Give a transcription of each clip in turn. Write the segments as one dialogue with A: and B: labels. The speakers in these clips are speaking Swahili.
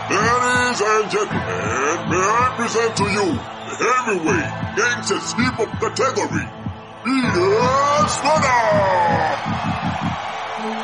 A: Ladies and gentlemen, may I present to you the heavyweight gangsters hip hop category, Peter Stunner!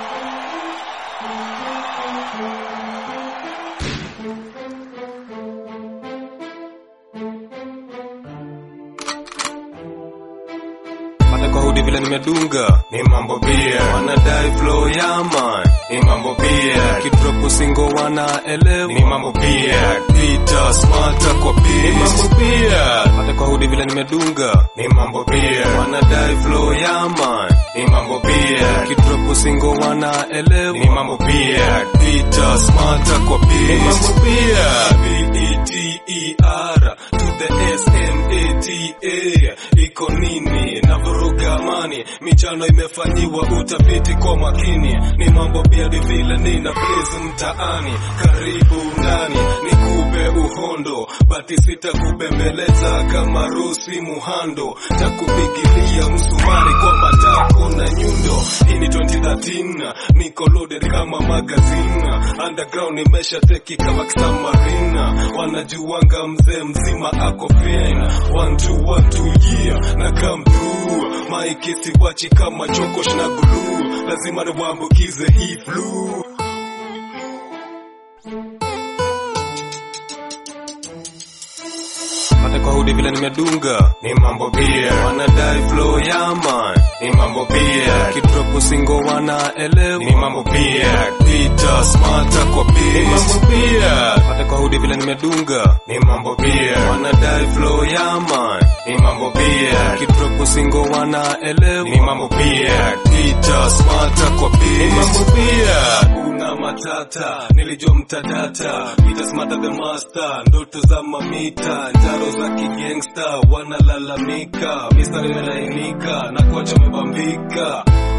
B: Hata kwa hudi vile nimedunga ni mambo pia, wanadai flow ya man ni mambo pia, kidrop singo wanaelewa ni mambo pia, Peter smarta kwa beat ni mambo pia, hata kwa hudi vile nimedunga ni mambo pia, wanadai flow ya man ni mambo pia, kidrop singo wanaelewa ni mambo pia, Peter smarta kwa beat ni mambo pia, B E T E R to the S M A T A iko nini na vuruga amani, michano imefanyiwa utafiti kwa makini, ni mambo pia ni vile nina blaze mtaani, karibu ndani nikupe uhondo, bati sitakubembeleza kama Rusi Muhando, takupigilia msumari kwa matako na nyundo. Hii ni 2013 niko loaded kama magazine, underground nimesha teki kama kisamarina, wanajuanga mzee mzima ako fine, one two one two yeah na come through, maiki siwachi kama chokosh na glue, lazima niwaambukize hii flu. hata kwa hudi vile nimedunga ni mambo pia, wanadai flow ya man ni mambo pia, kidrop singo wanaelewa ni mambo pia, Peter smarta kwa beat ni mambo pia, hata kwa hudi vile nimedunga ni mambo pia, wanadai flow ya man ni mambo pia, kidrop singo wanaelewa ni mambo pia, Peter smarta kwa beat ni mambo pia, una matata nilijua mtadata, Peter smarta the master, ndoto za mamita, njaro za kigangsta wanalalamika, mistari imelainika na kuacha umebambika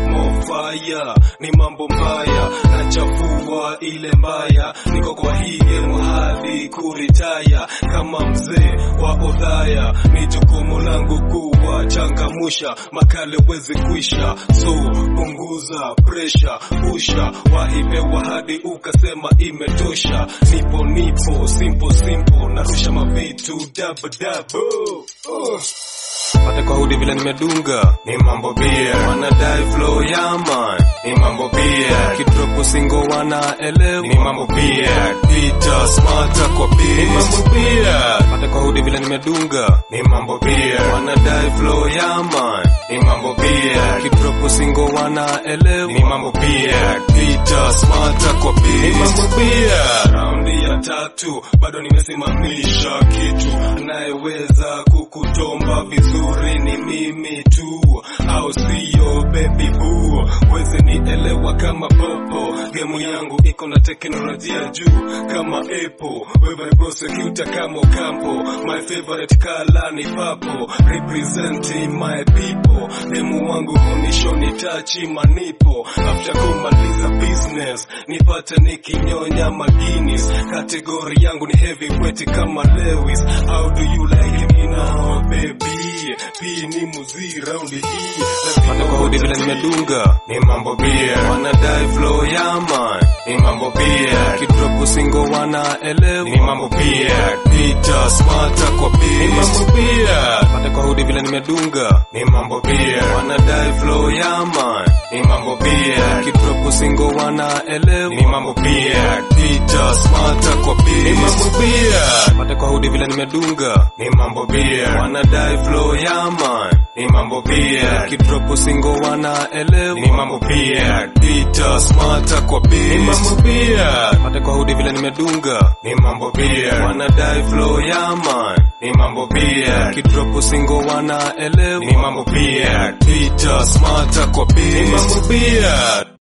B: mofaya ni mambo mbaya nachafua ile mbaya niko kwa hii game hadi kuritaya kama mzee wa odhaya ni jukumu langu kuwa changamusha makale wezi kuisha so punguza presha pusha wahipewa hadi ukasema imetosha nipo nipo simple simple narusha mavitu dabo dabo uh. Hata kwa hudi vile nimedunga ni mambo pia, wanadai flow ya man ni mambo pia, kidrop singo wanaelewa ni mambo pia, Peter smarta kwa beat ni mambo pia, hata kwa hudi vile nimedunga ni mambo pia, wanadai flow ya man ni mambo pia, kidrop singo wanaelewa ni mambo pia, Peter smarta kwa beat ni mambo pia, raundi ya tatu bado nimesimamisha kitu, anayeweza kukutomba vizuri ni mimi tu, au sio baby boo? Wezi nielewa kama popo, gemu yangu iko na teknolojia juu kama Apple. Wewe ni prosecutor kama Ocampo, my favorite color ni purple, representing my people. Demu wangu hunishoni tachi manipo, after kumaliza business nipate nikinyonya maginis. Kategori yangu ni heavyweight kama Lewis. How do you like me now baby? P ni muzi raundi hii hata kwa hudi vile nimedunga ni mambo pia, wanadai flow ya man ni mambo pia, kidrop singo wanaelewa ni mambo pia, Peter smarta kwa beat ni mambo pia, hata kwa hudi vile nimedunga ni mambo pia, wanadai flow ya man ni mambo pia, kidrop singo wanaelewa ni mambo pia, Peter smarta kwa beat ni mambo pia, hata kwa hudi vile nimedunga ni mambo pia, wanadai flow ya man ni mambo pia, kidrop singo wanaelewa ni mambo pia, Peter smarta kwa beat ni mambo pia, hata kwa hudi vile nimedunga ni mambo pia, wanadai flow ya man ni mambo pia, kidrop singo wanaelewa ni mambo pia, Peter smarta kwa beat ni mambo pia.